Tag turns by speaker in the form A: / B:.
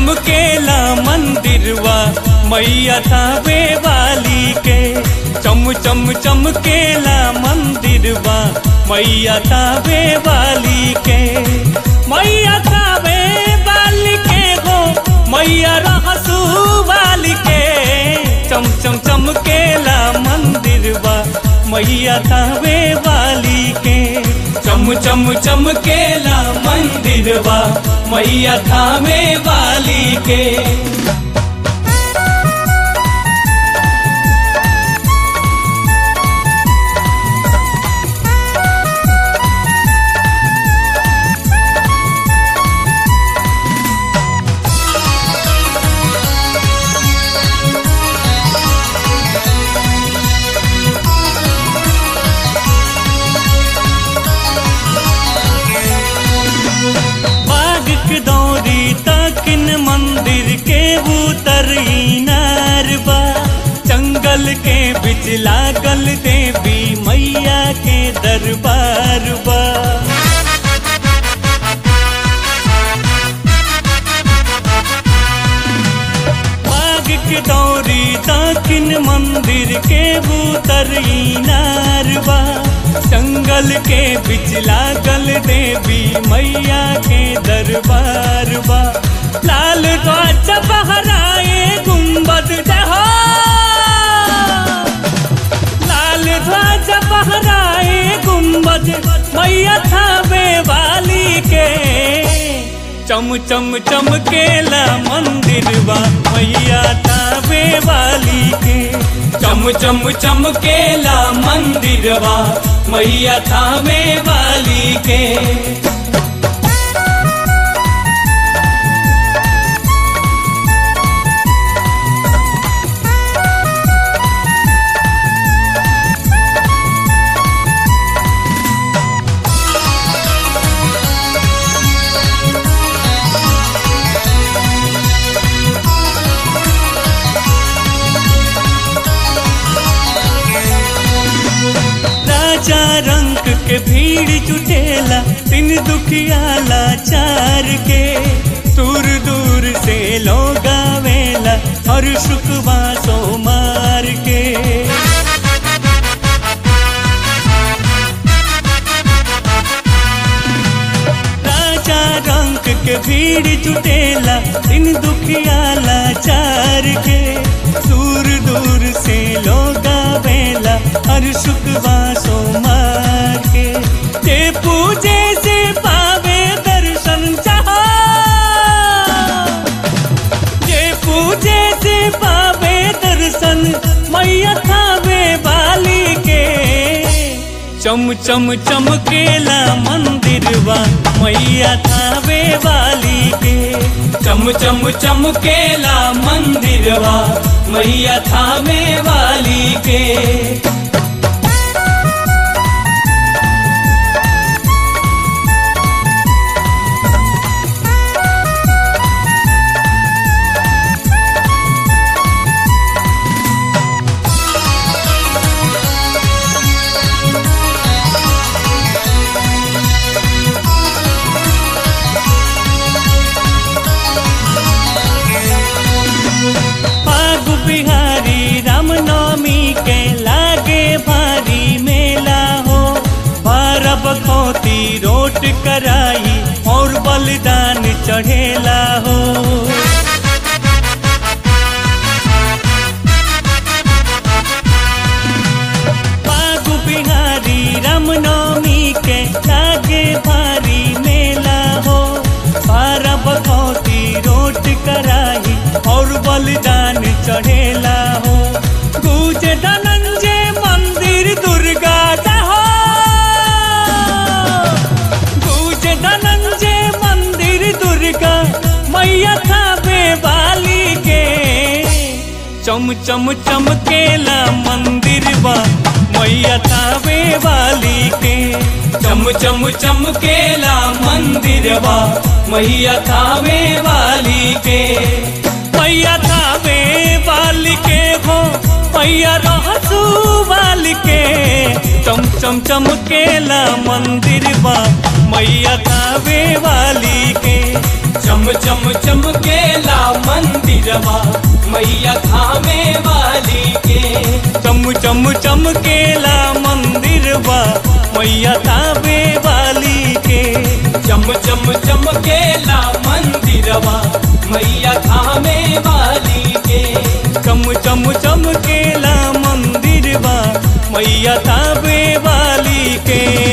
A: चमकेला मंदिरवा मैया थावे वाली के चम चम चमकेला मंदिरवा मैया थावे वाली के मैया थावे वाली के हो मैया रहसू वाली के चम चम चमकेला मंदिरवा मैया थावे वाली के चम चम चमकेला मंदिरवा मैया थावे वाली के बाग के दौरी तकिन मंदिर के उतर नारबा जंगल के बिच लागल देवी मैया के दरबार बा बाग के दौरी दक्षिण मंदिर के उतर नारबा जंगल के बिच लागल देवी मैया के दरबार बा लाल ध्वज बहराए गुम्बद जहा लाल ध्वज बहराए गुम्बद मैया थावे वाली के चम चम चमकेला मंदिरवा मैया थावे वाली के चम चम चमकेला मंदिरवा मैया थावे वाली के राजा रंग के भीड़ जुटेला तीन दुखियाला चार के दूर दूर से लोग आवेला और शुकवा सोमार के राजा रंग के भीड़ जुटेला तीन दुखियाला चार के दूर दूर से लोग आवेला हर शुकवा सोमार के जे पूजे से पावे दर्शन चाहा जे पूजे से पावे दर्शन मैया थावे वाली के चम चम चमकेला मंदिरवा मैया थावे वाली के चम चम चमकेला मंदिरवा मैया थावे वाली के पागु बिहारी रामनवमी के लागे भारी मेला हो बारह बखौती रोट कराई और बलिदान चढ़ेला हो पागु बिहारी रामनवमी के लागे भारी मेला हो बारह बखौती रोट कराई और बलिदान चढ़ेला हो गुज धनंजय मंदिर दुर्गा जहो गुज धनंजय मंदिर दुर्गा मैया थावे वाली के चम चम चमकेला मंदिरवा मैया थावे वाली के चम चम चमकेला मंदिरवा मैया थावे वाली के मैया थावे वाली के हो मैया रहसू वाली के चम चम चमकेला मंदिर बा मैया थावे वाली के
B: चम चम चमकेला मंदिरवा मैया थामे वाली के
A: चम चम चमकेला मंदिर बा मैया थावे वाली के
B: चम चम चमकेला मंदिरवा मैया थामे वाली के
A: चम चम चमकेला मंदिर बा मैया थावे वाली के